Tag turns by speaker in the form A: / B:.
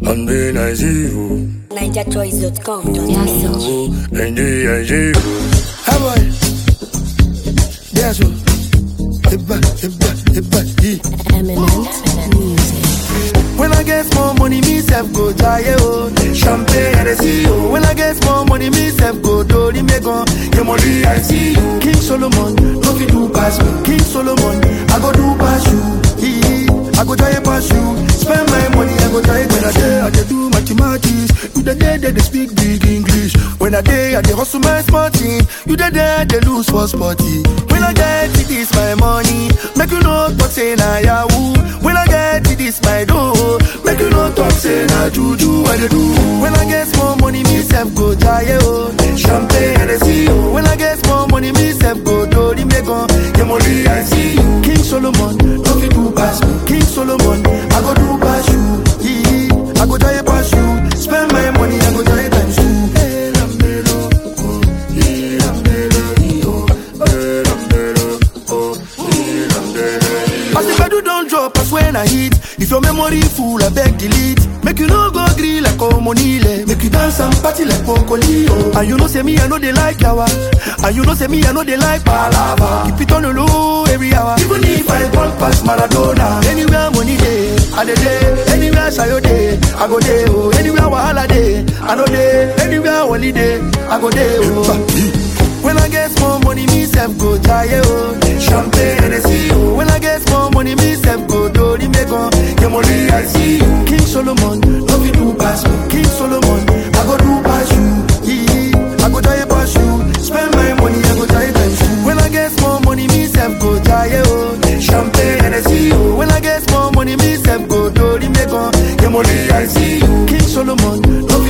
A: I'm being nice evil.
B: NigerChoice.com.
A: And the evil. How boy? That's what. Eba, eba, eba, yeah.
B: Eminent music.
A: When I get more money, me self go jaye oh. Champagne and see oh. When I get more money, me self go do the megon. Your money I see you. King Solomon, no fit do pass me. King Solomon, I go do pass you. Ee, I go jaye pass you. Spend my money, I go jaye when I day I dey do mathematics. You the day they dey speak big English. When I day I dey hustle my small team. You the day they lose for sporty. When I get it, this my money. Make you know talk say na yahoo. When I get it, this my dough. Make you know talk say na juju I dey do. When I get small money, me self go jaye oh. Champagne and see oh. When I get small money, me self go do the megon. Your money I see you. King Solomon, no fit do pass me. King Solomon, I go do pass you. Ee, I go jaye pass you. Spend my money, I go jaye times two. Eh, lambelo, oh, eh, lambelo, ee, oh, eh, lambelo, oh, eh, lambelo. As the pedal don't drop, as when I hit. If your memory full, I beg delete. Make you no go green like Omonile. Make you dance and party like Pocolio. And you know say me, I know they like yawa. And you know say me, I know they like palava. Keep it on the low every hour. Even if I walk past Maradona. Anywhere money day, I dey day. Anywhere sayo day, I go day. Oh, anywhere wahala day, I know day. Anywhere holiday, I go day. Oh. When I get small money, me self go jaye oh. Champagne and see oh. When I get small money, me self go do the megon. Your money I see you. King Solomon, no fit do pass me. King Solomon, I go do pass you. Ee, I go jaye pass you. Spend my money, I go jaye times two. When I get small money, me self go jaye oh. Champagne and see oh. When I get small money, me self go do the megon. Your money I see you. King Solomon, no fit